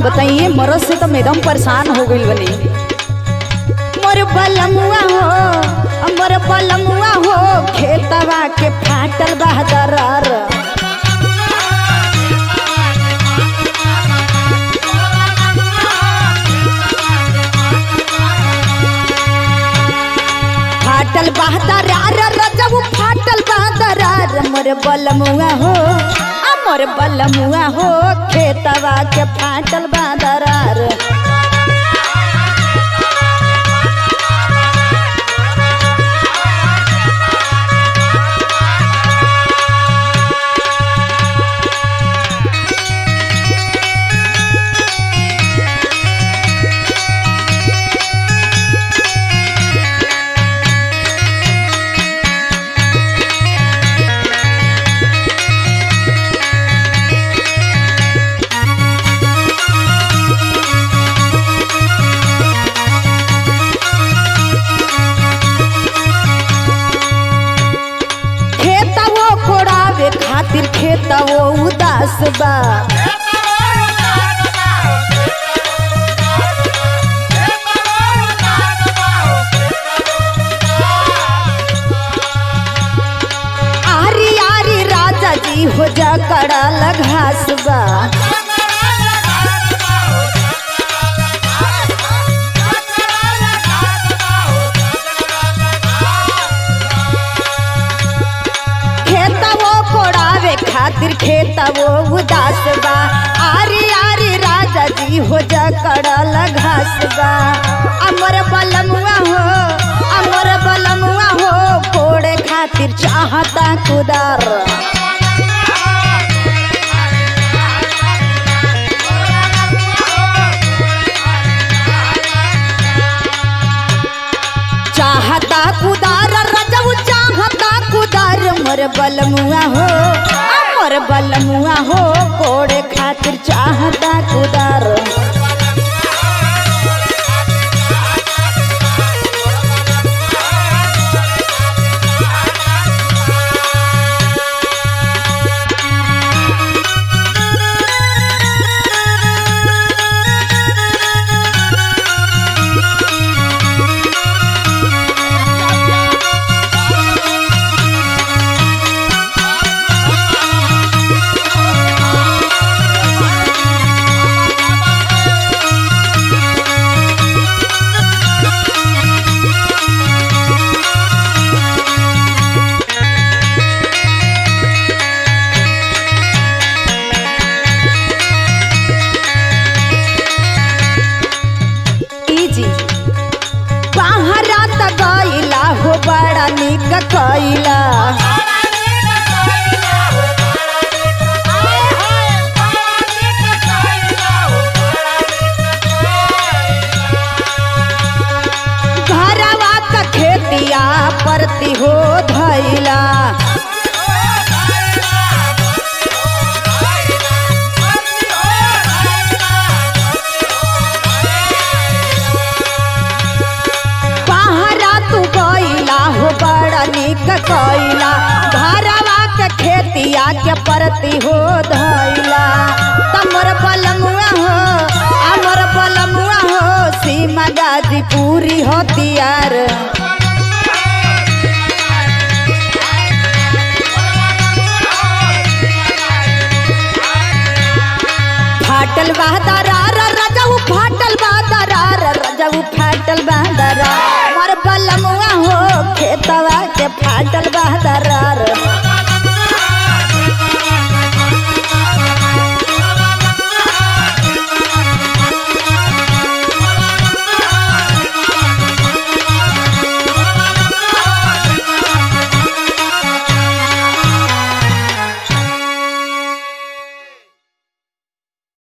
बताइए मरद से तो एकदम परेशान हो गई बनी मोर बलमुआ हो मोर बलमुआ हो खेतवा के फाटल बहदरार फाटल बहदरार रजब फाटल बहदरार मोर बलमुआ हो आ मोर बलमुआ हो खेतवा के फाटल बहदरार खेतवो कोड़ावे खातिर खेतवो उदास बा आरी आरी राजा जी हो जा कड़ाल घास बा खेतवो कोड़ावे खातिर खेतवो उदास बा आरी आरी राजा जी हो जा कड़ाल घास बा अमर बलमुआ हो अमर बलमुआ हो कोड़े खातिर चाहता कुदार चाहता कुदार रजब चाहता कुदार मोर बलमुआ हो आ मोर बलमुआ हो कोड़े खातिर चाहता कुदार ई जी बाहरा त गईला हो बड़ा निक कईला घरवा त खेतिया परती हो धैला पहरा तू गईला हो बड़ा निक कईला घरवा के खेतिया के परती हो धैला तमर बलमुआ हो अमर बलमुआ हो सीमा गाजी पूरी होतियार फाटल बहदरार रजऊ फाटल बहदरार रजऊ फाटल बहदरार मर बलमुआ हो खेतवा के फाटल बहदरार